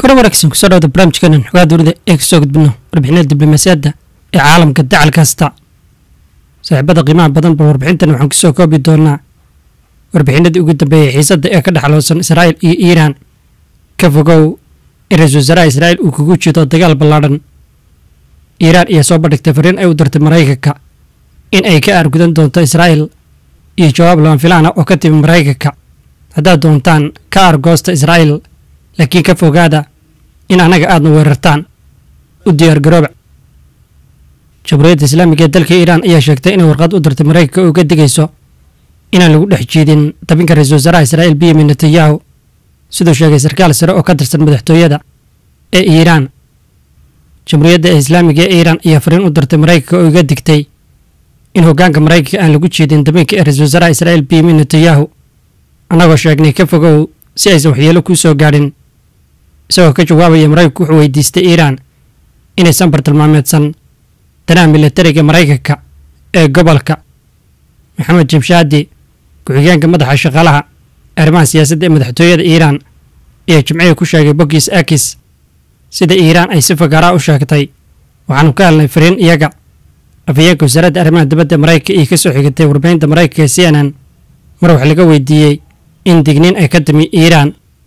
kore wanaagsan kusoo dhawda barnaamijkeenan xogaa dowlada ee kasoo gudbino warbixinada diblomaasiyadda ee caalamka dacal kasta saaxiibada qiimaha badan ba warbixintan waxaan kusoo koobi doonaa warbixinadii ugu dambeeyey xiisadda ee ka dhexloosan israa'il iyo iiraan ka fogow in ra-iisul wasaaraha israa'il uu kugu jido dagaal ballaadhan iiraan ayaa soo bandhigtay fariin ay u dirtay maraykanka in ay ka aargudan doonto israa'il iyo jawaab lama filaan ah oo ka timi maraykanka haddaad doontaan ka aargoosta israa'il laakiin ka fogaada in annaga aadna weerartaan u diyaargarooba jamhuuriyadda islaamiga ee dalka iiraan ayaa sheegtay inay warqad u dirtay maraykanka oo uga digayso inaan lagu dhex jiidin dabinka ra-iisul wasaaraha israa'il benyamin netanyahu siduu sheegay sarkaal sare oo ka tirsan madaxtooyada ee iiraan jamhuuriyadda islaamiga ee iiraan ayaa fariin u dirtay maraykanka oo uga digtay in hoggaanka maraykanka aan lagu jiidin dabinka ee ra-iisul wasaaraha israa'il benyamin netanyahu annagoo sheegnay ka fogow si aysan waxyeelo kuu soo gaadhin isagoo ka jawaabaya maraykanku wuxuu weydiistay iiraan inaysan bartilmaameedsan danaha milatariga maraykanka ee gobolka maxamed jimshaadi ku-xigeenka madaxa shaqaalaha arrimaha siyaasadda ee madaxtooyada iiraan ayaa jimcihii ku sheegay boggiis akis sida iiraan ay si fagaaraa u sheegtay waxaanu ka helnay fariin iyaga afhayeenka wasaaradda arrimaha dibadda maraykanka iyo ka soo xigatay warbaahinta maraykanka ee c n n mar wax laga weydiiyey in digniin ay ka timi iiraan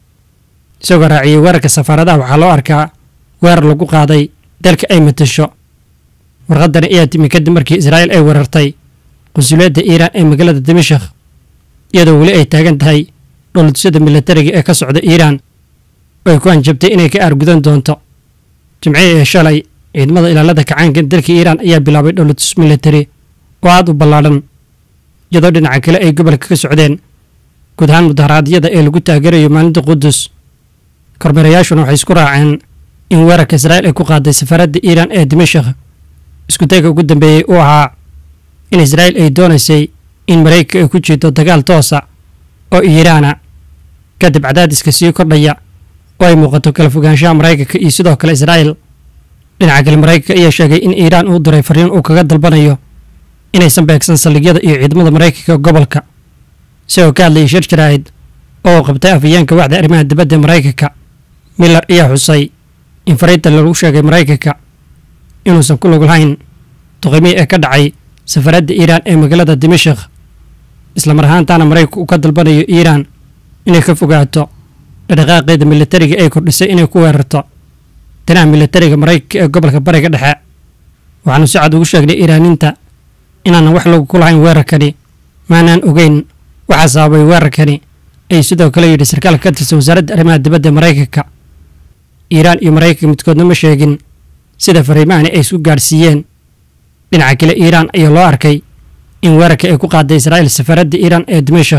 isagoo raaciyey weerarka safaaradaha waxaa loo arkaa weerar lagu qaaday dalka ay matasho warqadani ayaa timi kadib markii israa'iil ay weerartay qunsuliyadda iiraan ee magaalada dimashik iyadoo weli ay taagan tahay dhowladusyada milatariga ee ka socda iiraan oo ay ku hanjabtay inay ka aargudan doonto jimcihii ee shalay ciidamada ilaalada kacaanka dalka iiraan ayaa bilaabay dhowladus milatari oo aad u ballaadhan iyadoo dhinaca kale ay gobolka ka socdeen guud ahaan mudaharaadyada ee lagu taageerayo maalinta qudus kormeerayaashuna waxay isku raaceen in weerarka israa'iil ay ku qaaday safaaradda iiraan ee dimashik iskudayga ugu dambeeyey uu ahaa in israa'iil ay doonaysay in maraykanka ay ku jiito dagaal toosa oo iiraana kadib cadaadiska sii kordhaya oo ay muuqato kala fogaanshaha maraykanka iyo sidoo kale israa'iil dhinaca kale maraykanka ayaa sheegay in iiraan uu diray fariin uu kaga dalbanayo inaysan beegsan saldhigyada iyo ciidamada maraykanka gobolka isagoo ka hadlayay shir jaraa'id oo uu qabtay afhayeenka waxda arrimaha dibadda maraykanka miller ayaa xusay in fariinta lagu sheegay maraykanka inuusan ku lug lahayn duqimihii ee ka dhacay safaradda iiraan ee magaalada dimashik islamar ahaantaana maraykanku uu ka dalbanayo iiraan inay ka fogaato dhaqdhaqaaqeeda milatariga ay kordhisay inay ku weerarto danaha milatariga maraykanka ee gobolka bariga dhexe waxaanu si cad ugu sheegnay iiraaninta inaanan wax lagu ku lahayn weerarkani maanaan ogeyn waxaa sababay weerarkani ayuu sidoo kale yidhi sarkaalka ka tirsan wasaaradda arrimaha dibadda maraykanka iiraan iyo maraykanka midkoodna ma sheegin sida fariimahani ay isku gaadhsiiyeen dhinaca kale iiraan ayaa loo arkay in weerarka ay ku qaaday israa'iil safaaradda iiraan ee dimashik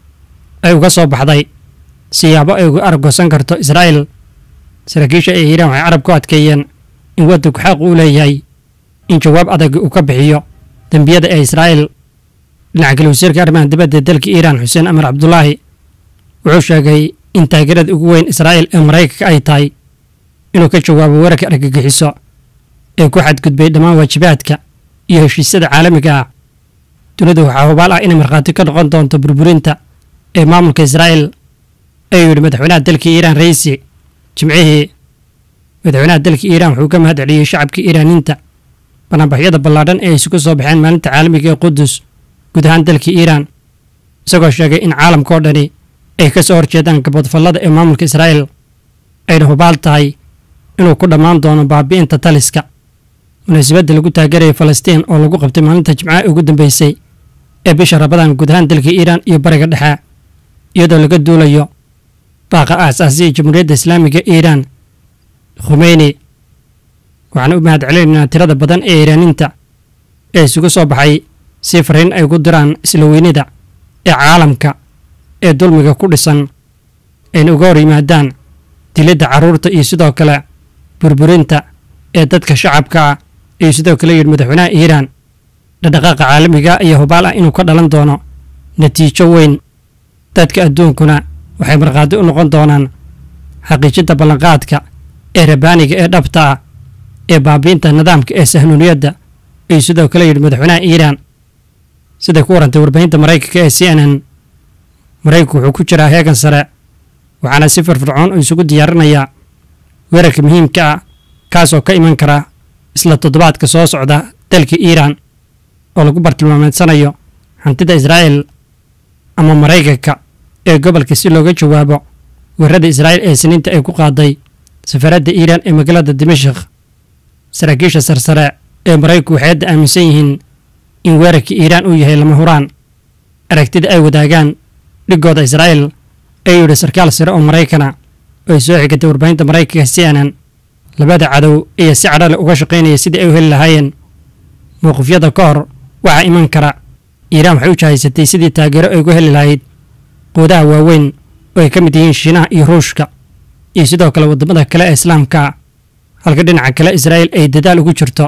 ay uga soo baxday siyaabo ay uga argoosan karto israa'iil saraakiisha ee iiraan waxay carab ku adkeeyeen in waddanku xaq uu leeyahay in jawaab adag uu ka bixiyo dembiyada ee israa'iil dhinaca kale wasiirka arrimaha dibadda ee dalka iiraan xuseen amar cabdulaahi wuxuu sheegay in taageerada ugu weyn israa'iil ee maraykanka ay tahay inuu ka jawaabo weerarka argagixiso ee ku xadgudbay dhammaan waajibaadka iyo heshiisyada caalamiga ah dunidu waxaa hubaal ah inay markhaati ka noqon doonto burburinta ee maamulka israa'iil ayuu yidhi madaxweynaha dalka iiraan raisi jimcihii madaxweynaha dalka iiraan wuxuu ka mahad celiyey shacabka iiraaniinta banaanbaxyada ballaadhan ee ay isugu soo baxeen maalinta caalamiga ee qudus guud ahaan dalka iiraan isagoo sheegay in caalamka oo dhani ay ka soo horjeedaan gabadfallada ee maamulka israa'iil ayna hubaal tahay inuu ku dhammaan doono baabi'inta taliska munaasabadda lagu taageeraya falastiin oo lagu qabtay maalinta jimcaha ugu dambeysay ee bisha rabadaan guud ahaan dalka iiraan iyo bariga dhexe iyadoo laga duulayo baaqa aasaasiya jamhuuriyadda islaamiga iiraan khumeyni waxaan u mahad celinaynaa tirada badan ee iiraaninta ee isugu soo baxay si fariin ay ugu diraan isla weynida ee caalamka ee dulmiga ku dhisan ayna uga hor yimaadaan dilidda carruurta iyo sidoo kale burburinta ee dadka shacabka ah ayuu sidoo kale yidhi madaxweynaha iiraan dhaqdhaqaaqa caalamiga ayaa hubaal ah inuu ka dhalan doono natiijo weyn dadka adduunkuna waxay markhaati u noqon doonaan xaqiijinta ballanqaadka ee rabaaniga ee dhabta ah ee baabiinta nidaamka ee sahnuuniyadda ayuu sidoo kale yidhi madaxweynaha iiraan siday ku warantay warbaahinta maraykanka ee c n n maraykanku wuxuu ku jiraa heegan sare waxaana si firfircoon uu isugu diyaarinayaa weerarka muhiimka ah kaasoo ka iman kara isla toddobaadka soo socda dalka iiraan oo lagu bartilmaameedsanayo hantida israa'iil ama maraykanka ee gobolka si looga jawaabo weerarada israa'iil ee siniinta ay ku qaaday safaradda iiraan ee magaalada dimashik saraakiisha sarsare ee maraykanku waxay hadda aaminsan yihiin in weerarka iiraan uu yahay lama huraan aragtida ay wadaagaan dhigooda israa'iil ee yidhi sarkaal sare oo maraykana oo ay soo xigatay warbaahinta maraykanka c n n labada cadow ayaa si cadhale uga shaqaynaya sidii ay u heli lahaayeen mowqifyada ka hor waxaa iman kara iiraan waxay u jahaysatay sidii taageero ay uga heli lahayd quudaha waaweyn oo ay ka mid yihiin shiinaha iyo ruushka iyo sidoo kale waddamada kale ee islaamka halka dhinaca kale israa'iil ay dadaal ugu jirto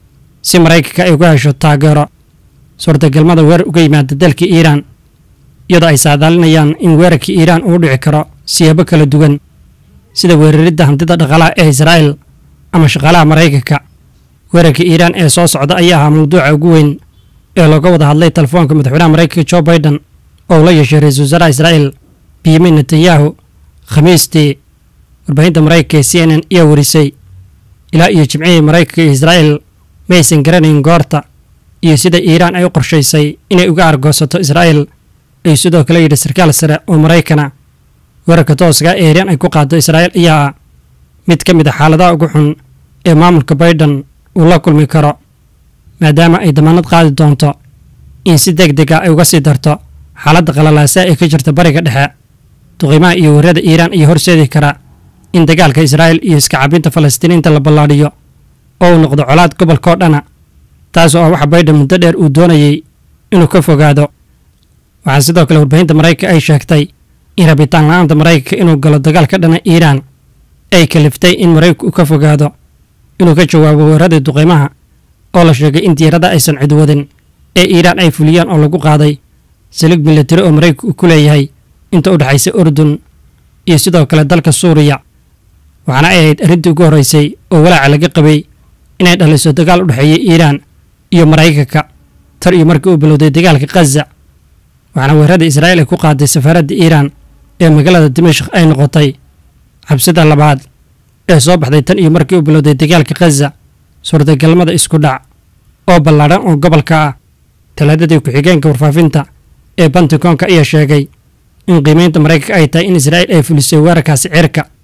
si maraykanka ay uga hesho taageero suurtagalmada weerar uga yimaada dalka iiraan iyadoo ay saadaalinayaan in weerarka iiraan uu dhici karo siyaabo kala duwan sida weeraridda hantida dhaqaalaha ee israa'iil ama shaqaalaha maraykanka weerarka iiraan ee soo socda ayaa ahaa mawduuca ugu weyn ee looga wada hadlay telefoonka madaxweynaha maraykanka jo baiden oo la yeeshay ra-iisul wasaaraha israa'iil benyamin netanyahu khamiistii warbaahinta maraykanka ee c n n ayaa warisay ilaa iyo jimcihii maraykanka iyo israa'iil ma aysan garanayn goorta iyo sida iiraan ay u qorshaysay inay uga argoosato israa'iil ayuu sidoo kale yidhi sarkaal sare oo maraykana weerarka tooska ee iiraan ay ku qaado israa'iil ayaa ah mid ka mid a xaaladaha ugu xun ee maamulka baiden uu la kulmi karo maadaama ay damaanad qaadi doonto in si deg deg ah ay uga sii darto xaaladda qalalaasa ee ka jirta bariga dhexe duqiimaha iyo weerarada iiraan ayaa horseedi kara in dagaalka israa'iil iyo iska cabinta falastiiniinta la ballaadhiyo oo uu noqdo colaad gobolkao dhana taasoo ah waxa baiden muddo dheer uu doonayey inuu ka fogaado waxaa sidoo kale warbaahinta maraykanka ay sheegtay in rabitaan la-aanta maraykanka inuu galo dagaal ka dhana iiraan ay kaliftay in maraykanku uu ka fogaado inuu ka jawaabo weeraradii duqiimaha oo la sheegay in diirada aysan cidwadin ee iiraan ay fuliyaan oo lagu qaaday salig milatari oo maraykanku uu ku leeyahay inta u dhexaysa urdun iyo sidoo kale dalka suuriya waxaana ay ahayd arrintii ugu horraysay oo walaaca laga qabay inay dhaliso dagaal u dhexeeya iiraan iyo maraykanka tar iyo markii uu bilowday dagaalka khaza waxaana weerarada israa'iil ay ku qaaday safaaradda iiraan ee magaalada dimashik ay noqotay xabsida labaad ee soo baxday tan iyo markii uu bilowday dagaalka khaza suurtagalmada isku dhac oo ballaadhan oo gobolka ah talaadadii ku-xigeenka warfaafinta ee banticoonka ayaa sheegay in qiimaynta maraykanka ay tahay in israa'iil ay fulisay weerarkaasi cirka